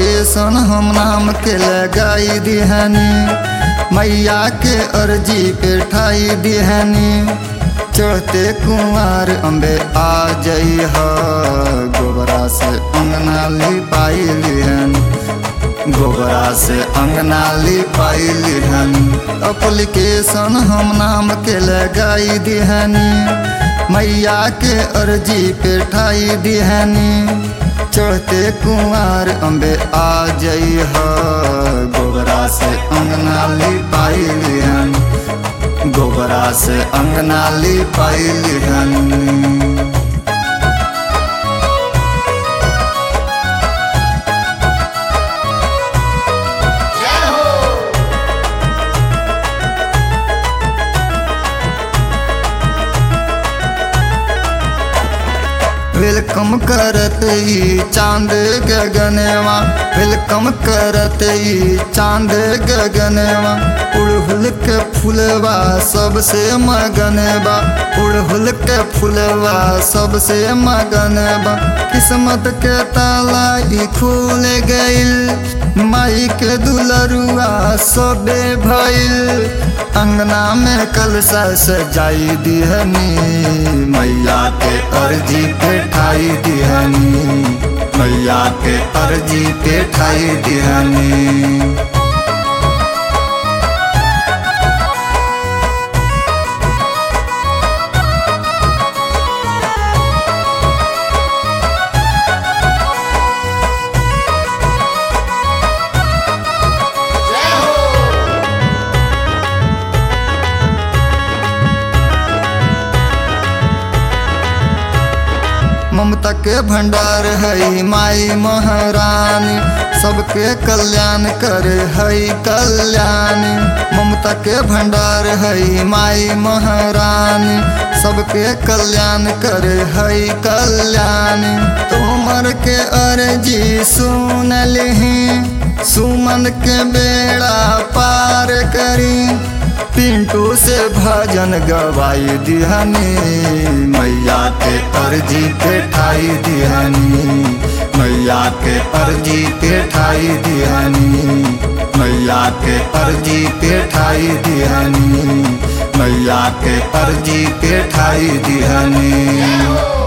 application हम नाम के लगाई दिहनी मैया के अर्जी पे ठाई दिहनी चढ़ते कुंवर अम्बे आ जई ह गोबरा से अंगना लिपाई लिहन गोबरा से अंगना लिपाई लिहन अप्लीकेशन हम नाम के लगाई दिहनी मैया के अर्जी पे ठाई दिहनी चढ़ते कुंवर अम्बे आ जई ह गोबरा से अंगना लिपाई लिहन गोबरा से अंगना लिपाई लिहन वेलकम करत ई चांद गगनवा वेलकम करत ई चांद गगनवा उड़हुल के फुलवा सबसे मगनवा उड़हुल के फुलवा सबसे मगनवा किस्मत के ताला ई खुल गइल माई के दुलरुआ सबे भइल अंगना में कलसा सजाई दिहनी मैया के अर्जी पे ठाई दिहनी मैया के अर्जी पे ठाई दिहनी ममता के भंडार है माई महारानी सबके कल्याण करे है कल्याणी ममता के भंडार है माई महारानी सबके कल्याण करे है कल्याणी तुमर के अर्जी सुन लिही सुमन के बेड़ा पार करी पिंटू से भजन गवाई दिहनी मैया के अर्जी पे ठाई दिहनी मैया के अर्जी पे ठाई दिहनी मैया के अर्जी पे ठाई दिहनी मैया के अर्जी पे ठाई दिहनी